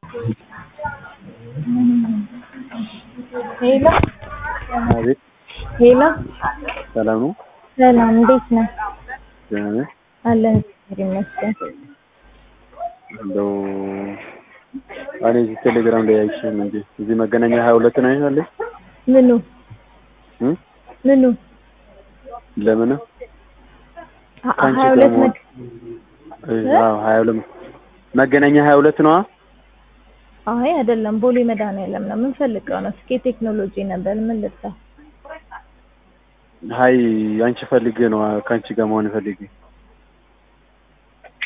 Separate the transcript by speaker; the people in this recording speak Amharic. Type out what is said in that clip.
Speaker 1: ሄሎ
Speaker 2: አቤት
Speaker 1: ሄሎ
Speaker 2: ሰላም ነው?
Speaker 1: ሰላም እንዴት ነህ?
Speaker 2: ደህና ነህ?
Speaker 1: አለን እግዚአብሔር ይመስገን።
Speaker 2: እንደው እኔ እዚህ ቴሌግራም ላይ አይቼ ነው እንጂ እዚህ መገናኛ ሀያ ሁለት ነው ያለ
Speaker 1: ምኑ
Speaker 2: እ
Speaker 1: ምኑ
Speaker 2: ለምን
Speaker 1: ሀ-
Speaker 2: ከአንቺ
Speaker 1: ሀያ
Speaker 2: ጋር
Speaker 1: ሁለት
Speaker 2: መሆን
Speaker 1: መግ-
Speaker 2: እ አዎ ሀያ ሁለት መገናኛ ሀያ ሁለት ነዋ።
Speaker 1: አይ አይደለም ቦሌ መድኃኒዓለም ነው የምንፈልገው ነው። ስኬ ቴክኖሎጂ ነበር ምን ልርዳ?
Speaker 2: ሀይ አንቺ ፈልጌ ነው ከአንቺ ጋር መሆን ፈልጌ